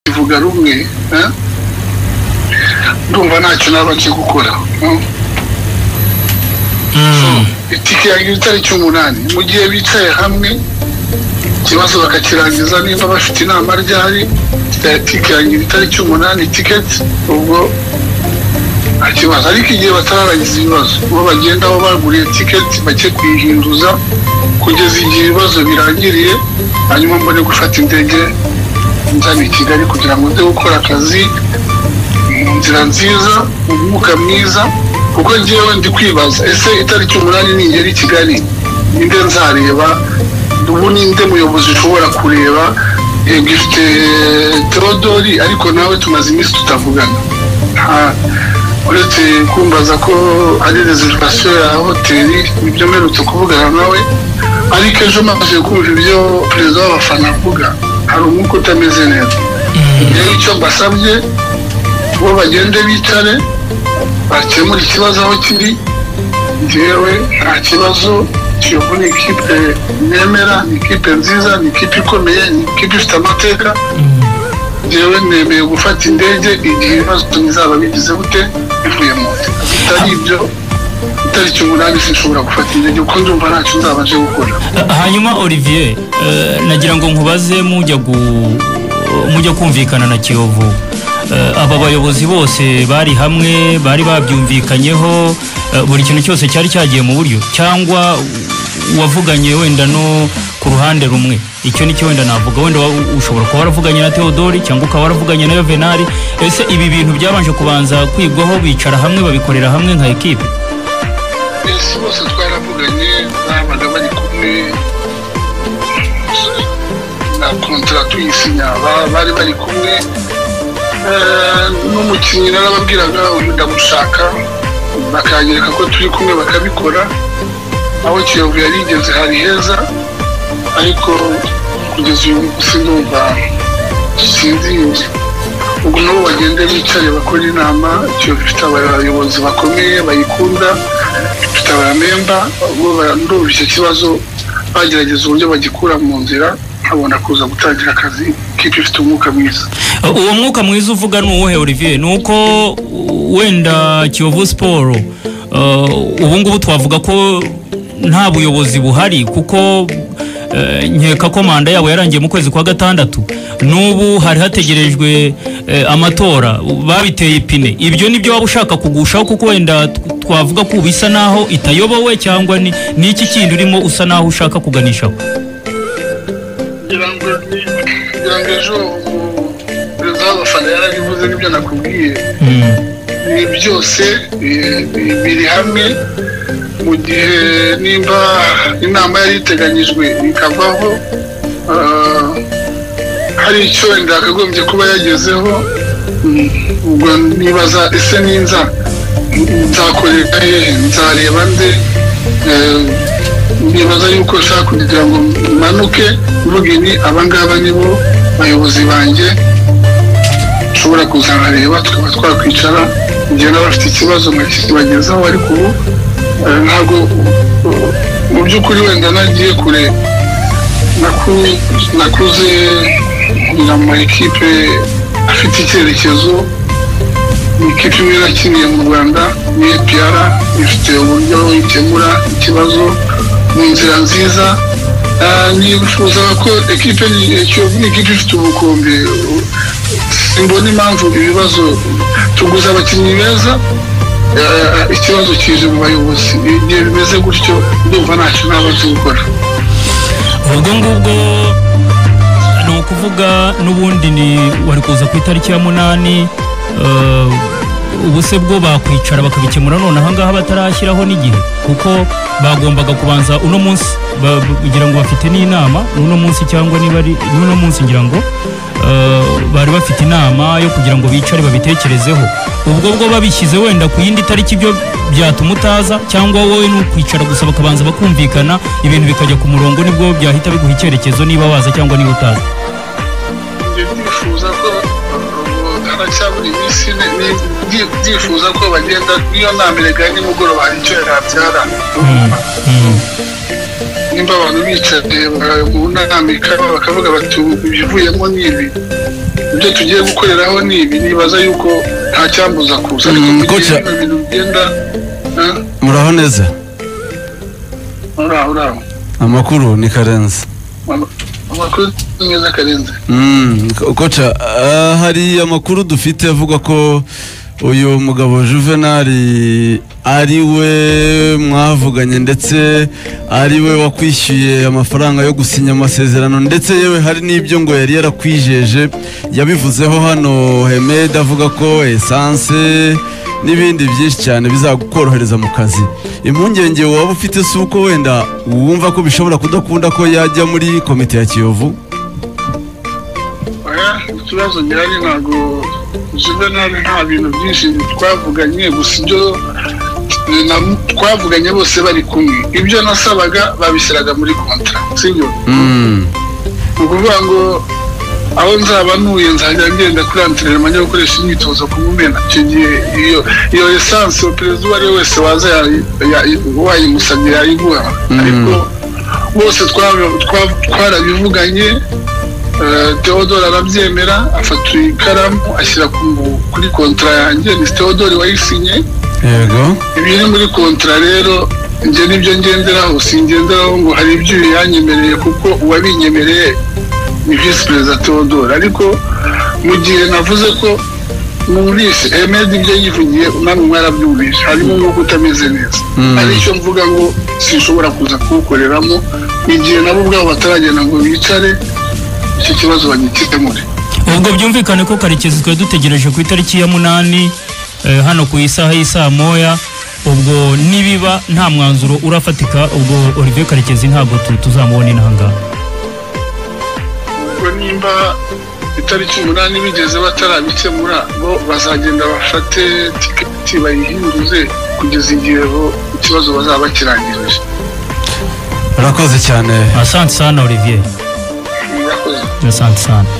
tukivuga rumwe ndumva ntacyo naba nzi gukora itike yanjye itariki umunani mu gihe bicaye hamwe ikibazo bakakirangiza niba bafite inama ryari itike yanjye itariki umunani tiketi ubwo nta kibazo ariko igihe batararangiza ibibazo uwo bagenda aho baguriye tiketi bake kuyihinduza kugeza igihe ibibazo birangiriye hanyuma mbone gufata indege nzana i kigali kugira ngo njye gukora akazi mu nzira nziza mu mwuka mwiza kuko ngewe ndi kwibaza ese itariki umunani ningera i kigali ninde nzareba ubu ninde muyobozi ushobora kureba yego ifite terodori ariko nawe tumaze iminsi tutavugana uretse kumbaza ko ari rezerivasiyo ya hoteli nibyo mperutse kuvugana nawe ariko ejo maze kumva ibyo perezida w'abafana avuga hari umwuka utameze neza rero icyo mbasabye bo bagende bicare bakemura ikibazo aho kiri ngewe nta kibazo kiyovu ni ikipe nemera ni ikipe nziza ni ikipe ikomeye ni ikipe ifite amateka ngewe nemeye gufata indege igihe ibibazo bizaba bigize gute bivuye mu nda bitari ibyo itariki umunani sinshobora gufata indege kuko ndumva ntacyo nzaba nje gukora hanyuma olivier eh, nagira ngo nkubaze mujya gu- mujya kumvikana na kiyovu Eh, aba bayobozi bose bari hamwe bari babyumvikanyeho eh, buri kintu cyose cyari cyagiye mu buryo cyangwa wavuganye wenda no ku ruhande rumwe icyo nicyo wenda navuga wenda wa- ushobora kuba waravuganye na theodori cyangwa ukaba waravuganye na yuvenali ese ibi bintu byabanje kubanza kwigwaho bicara hamwe babikorera hamwe nka ekipe ese bose twaravuganye babaga bari kumwe na kontara tuyisinya ba- bari bari kumwe Eh, n'umukinnyi narababwiraga uyu ndamushaka bakanyereka ko turi kumwe bakabikora aho kiyovu yarigeze hari heza ariko kugeza uyu munsi ndumva sinzinzi ubwo nabo bagende bicare bakore inama kiyovu ifite abayobozi bakomeye bayikunda ifite abamemba ubwo ba- ndumva icyo kibazo bagerageza uburyo bagikura mu nzira nkabona kuza gutangira akazi kipe ifite umwuka mwiza uwo mwuka mwiza uvuga ni uwuhe olivier ni uko wenda kiyovu siporo eh, ubu ngubu twavuga ko nta buyobozi buhari kuko eh, nkeka ko manda yabo yarangiye mu kwezi kwa gatandatu n'ubu hari hategerejwe eh, amatora babiteye ipine ibyo ni byo waba ushaka kugushaho kuko wenda tw- twavuga ko ubu isa naho itayobowe cyangwa ni ni iki kindi urimo usa naho ushaka kuganishaho kugira ngo kugira ngo ejo perezida w'abafana yarabivuze n'ibyo nakubwiye Mm. ibi byose eh, bi- biri hamwe mu gihe nimba inama yari iteganyijwe ikavaho ah, hari icyo wenda yakagombye kuba yagezeho mm, ubwo nibaza ese ninza nzakorera hehe nzareba nde Eh, nibaza yuko nshaka kugira ngo manuke mvuge ni abangaba nibo bayobozi banjye ushobora kuza nkareba tukaba twakwicara igihe naba afite ikibazo nkakibagezaho ariko ubu eh, ntabwo eh, mu by'ukuri wenda nagiye kure naku- nakuze ngira mu ekipe afite icyerekezo ni ikipe imwe nakiniye mu rwanda ni epr ifite uburyo ikemura ikibazo mu nzira nziza Ah, nifuza ko ekipe ni- Kiyovu ni ikipe ifite ubukombe simbona impamvu ibibazo tuguze abakinnyi beza eh, ikibazo kije mu bayobozi igihe bimeze gutyo ndumva ntacyo naba nzi gukora ubwo ngubwo ni ukuvuga n'ubundi ni wari kuza ku itariki ya munani eh, ubu se bwo bakwicara bakabikemura none aha ngaha batarashyiraho n'igihe kuko bagombaga kubanza uno munsi ba- ba- kugira ngo bafite n'inama n'uno munsi cyangwa niba ari n'uno munsi ngira ngo eh, bari bafite inama yo kugira ngo bicare babitekerezeho ubwo bwo babishyize wenda ku yindi tariki ibyo byatuma utaza cyangwa wowe ni ukwicara gusa bakabanza bakumvikana ibintu bikajya ku murongo nibwo byahita biguha icyerekezo niba waza cyangwa niba utaza Njye ndifuza ko uh, haracyabura iminsi ine ni- ndi- ndifuza ko bagenda niyo nama iregaye nimugoroba hari icyo yabyara Mm. nimba abantu bicaye uh, mu nama ikaba bakavuga bati ibivuyemo ni ibi ibyo tugiye gukoreraho ni ibi nibaza yuko nta cyambuza kuza ariko Mm, mu gihe gotcha. bino bintu bigenda ha? muraho neza uraho uraho amakuru ni karenze Ama- amakuru ni meza akarenze Mm, ko- koca ah, hari amakuru dufite avuga ko uyu mugabo juvenal ari we mwavuganye ndetse ari we wakwishyuye amafaranga yo gusinya amasezerano ndetse yewe hari n'ibyo ngo yari yarakwijeje yabivuzeho hano hemed avuga ko esanse n'ibindi byinshi cyane bizagukorohereza mu kazi impungenge waba ufite si uko wenda wumva ko bishobora kudakunda ko yajya muri komite ya kiyovu oya ikibazo gihari ntabwo juvenali nta bintu byinshi twavuganye gusa ibyo na- twavuganye bose bari kumwe ibyo nasabaga babishyiraga muri kontra sibyo Mm. ni ukuvuga ngo aho nzaba ntuye nzajya ngenda kuri antrenema njya gukoresha imyitozo ku mumena icyo gihe iyo iyo esanse uwo perezida uwo ari we wese waza yayi- yayi- wayimusabye yayiguha Mhm. ariko bose twa- twa- twarabivuganye eh, theodore arabyemera afata ikaramu ashyira ku- kuri kontara yanjye ni theodore wayisinye yego ibiri muri kontara rero njye nibyo ngenderaho singenderaho ngo hari ibyo yanyemereye kuko uwabinyemereye ni visi perezida theodore ariko mu gihe navuze ko mwumvise emedi ibyo yivugiye namwe mwarabyumvise harimo umwuka utameze neza Mm. hari icyo mvuga ngo sinshobora kuza kuwukoreramo mu gihe nabo ubwabo bataragenda ngo bicare icyo kibazo bagikemure ubwo byumvikane ko karekezi twari dutegereje ku itariki ya munani eh, hano ku isaha y'isaa moya ubwo nibiba nta mwanzuro urafatika ubwo olivier karekezi ntabwo tu- tuzamubona inaha ngaha ubwo nimba itariki umunani bigeze batarabikemura bo bazagenda bafate tiketi bayihinduze kugeza igihe bo ikibazo bazaba bakirangirije urakoze cyane asante sana olivier murakoze asante sana